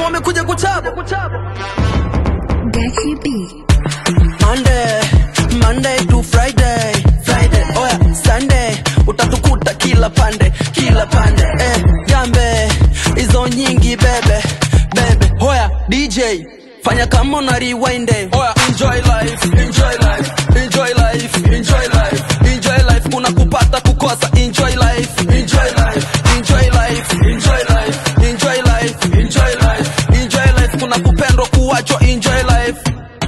wamekuja kuchapa Gachi B. Monday, Monday to Friday, Friday, oya Sunday, utatukuta kila pande, kila pande, eh, gambe hizo nyingi bebe, bebe, hoya DJ fanya kama una rewind, eh. oya enjoy life, enjoy life, enjoy life, enjoy life, enjoy life, kuna kupata kukosa, enjoy life, enjoy life, enjoy life, enjoy life, enjoy life, enjoy life, enjoy life, kuna kupendwa kuachwa, enjoy life.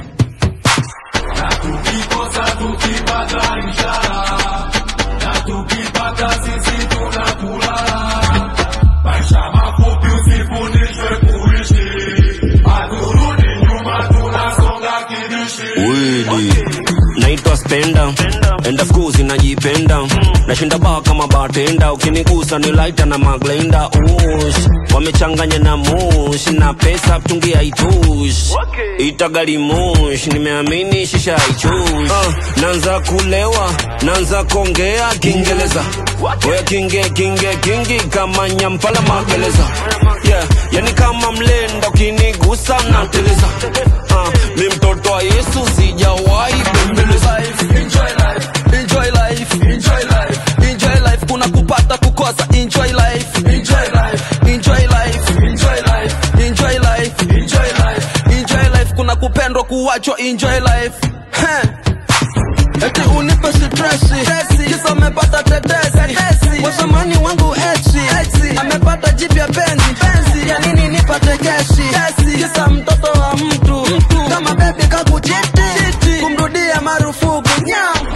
Wili naitwa spenda enda skuzi najipenda nashinda baa kama batenda ukinigusa ni laita na maglenda ush wamechanganya na mush na pesa mtungi haitush itagali mush nimeamini shisha haichush uh, nanza kulewa nanza kongea kiingereza oya kinge kinge kingi kama nyampala magereza yeah, yani kama mlenda ukinigusa nateleza uh, mi mtoto wa yesu sijawahi bembeleza Enjoy life, enjoy life, enjoy life, enjoy life. Kuna kupata kukosa, enjoy life, enjoy life, enjoy life, enjoy life, enjoy life, enjoy life, enjoy life. Kuna kupendwa kuachwa, enjoy life. Heh. Eti unipe stresi, kisa amepata tetesi, wasamani wangu eti, amepata jipya penzi, ya nini nipate keshi, kisa mtoto wa mtu, kama bebi kakuchiti, kumrudia marufuku nyam.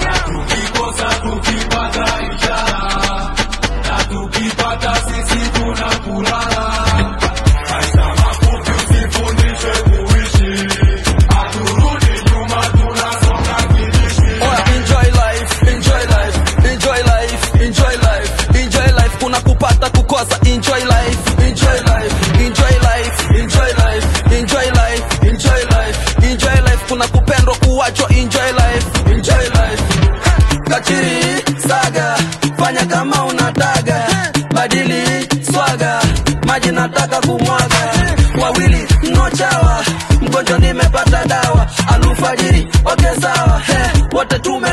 Oya, enjoy life, enjoy life, enjoy life, enjoy life, enjoy life. Kuna kupata kukosa, enjoy life, enjoy life, enjoy life, enjoy life, enjoy life, enjoy life, enjoy life. Kuna kupendwa kuachwa, enjoy life, enjoy life. Kachiri saga, fanya kama unataka, badili swaga, maji nataka kumwaga, wawili mnochawa, mgonjwa nimepata dawa, alufajiri, okay sawa, he, wote tume